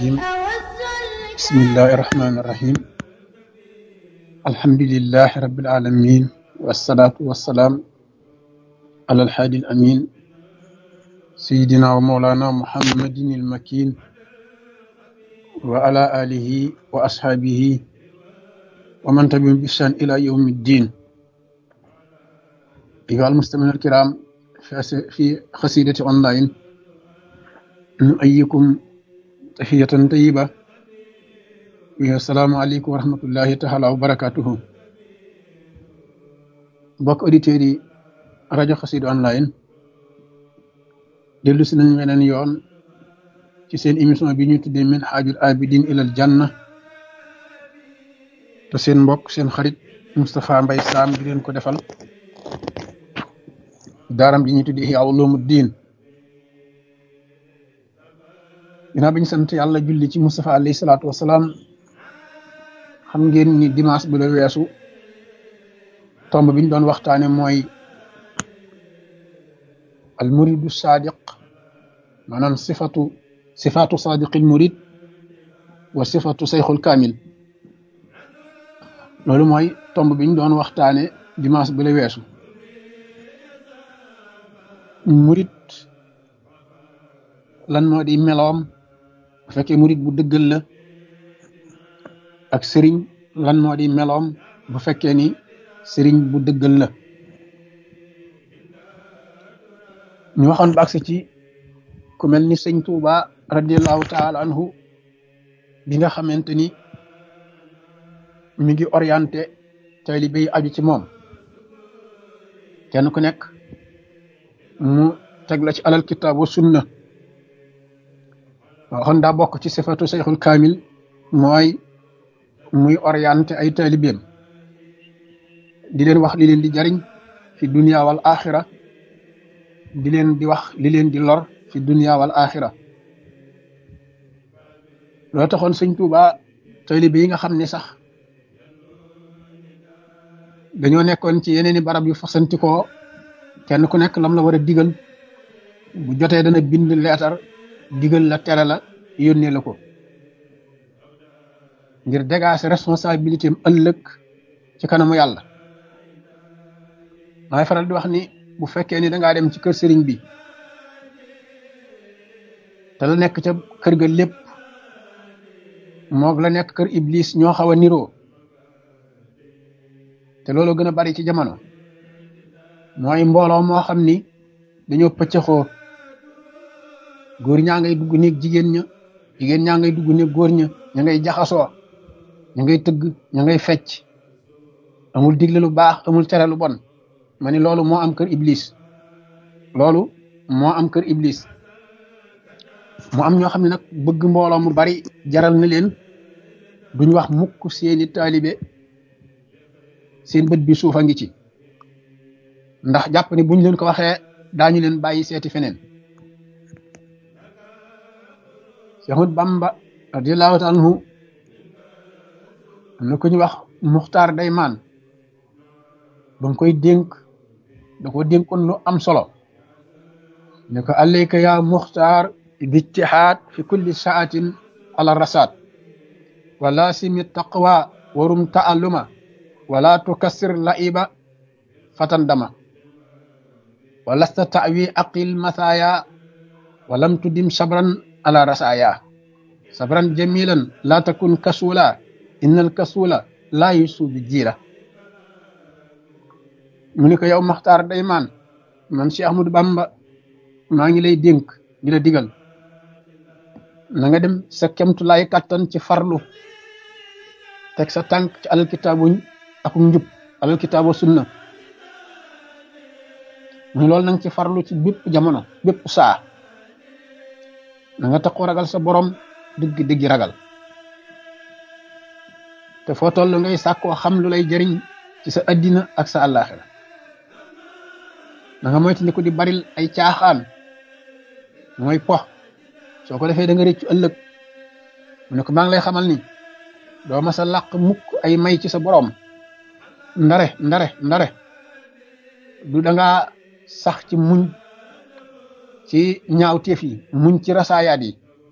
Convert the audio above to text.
بسم الله الرحمن الرحيم الحمد لله رب العالمين والصلاة والسلام على الحادي الأمين سيدنا ومولانا محمد المكين وعلى آله وأصحابه ومن تبعهم بإحسان إلى يوم الدين أيها المستمعون الكرام في قصيدة أونلاين نؤيكم تحية طيبة السلام عليكم ورحمة الله تعالى وبركاته mbokk auditeurs yi rajo Xassida online dellu si nañu weneen yoon ci seen émission bi ñu tuddee min xaajul abidin ilal janna te seen mbokk seen xarit Moustapha Mbaye Sam di leen ko defal daaram ji ñu tuddee Ihya Ulumuddin ginnaaw bi ñu sant yàlla julli ci Moustapha alayhi salaatu wasalaam xam ngeen ni dimanche bi la weesu tomb bi ñu doon waxtaane mooy al muridu sadiq maanaam sifatu sifatu sadiqil murid wa sifatu sayxul kaamil loolu mooy tomb bi ñu doon waxtaane dimanche bi la weesu murid lan moo di meloom bu fekkee murid bu dëggal la ak sëriñ lan moo di meloom bu fekkee ni sëriñ bu dëggal la ñu waxoon ba agsi ci ku mel ni sëñ Tuuba radiallahu taala anhu bi nga xamante ni mi ngi orienté taalibe yi aju ci moom kenn ku nekk mu teg la ci alal kitaab wa sunna waxoon daa bokk ci sifatu sayxul kaamil mooy muy orienté ay taalibeem di leen wax li leen di jariñ fi dunia wal axira di leen di wax li leen di lor fi dunia wal axira loo taxoon sëñ Tuuba taalibe yi nga xam ne sax dañoo nekkoon ci yeneen i barab yu fasantikoo kenn ku nekk lam la war a digal bu jotee dana bind leetar digal la tere la yónnee la ko ngir dégager responsabilité am ëllëg ci kanamu yàlla maay faral di wax ni bu fekkee ni dangaa dem ci kër sëriñ bi te la nekk ca kër ga lépp moog la nekk kër iblis ñoo xaw a niroo te loolu gën a bari ci jamono mooy mbooloo moo xam ni dañoo pëccëxoo góor ñaa ngay dugg néeg jigéen ña jigéen ñaa ngay dugg néeg góor ña ña ngay jaxasoo ña ngay tëgg ña ngay fecc amul digle lu baax amul tere lu bon ma ni loolu moo am kër iblis loolu moo am kër iblis mu am ñoo xam ne nag bëgg mbooloo mu bari jaral na leen duñ wax mukk seeni taalibe seen bët bi suufa ngi ci ndax jàpp ni buñ leen ko waxee daañu leen bàyyi seeti feneen Seexul Bamba radiyallahu taala anhu am na ku ñu wax muxtaar daymaan ba nga koy dénk da ko dénkoon lu am solo ne ko alayka ya muxtaar bijtihaad fi kulli saatin ala rasaat wala simi taqwa warum taalluma wala tukassir laiba fatan dama walasta tawi aqil mathaya walam tudim sabran ala rasaya sabran jamilan la takun kasula innal kasula la yusu bi jiira mu ni ko yow maxtaar day maan man Cheikh Ahmadou Bamba maa ngi lay dénk di la digal na nga dem sa kemtu lay kàttan ci farlu teg sa tànk ci alal kitaabuñ ak njub alal kitaabu sunna mu loolu na nga ci farlu ci bépp jamono bépp saa na nga taxu ragal sa borom dëgg dëgg ragal te foo toll ngay sàkkoo xam lu lay jëriñ ci sa addina ak sa àllaaxira na nga moytu ni ko di baril ay caaxaan mooy pox soo ko defee da nga réccu ëllëg mu ne ko maa ngi lay xamal ni doo ma sa làq mukk ay may ci sa borom ndare ndare ndare du da nga sax ci muñ ci ñaawteef yi muñ ci rasaayaat yi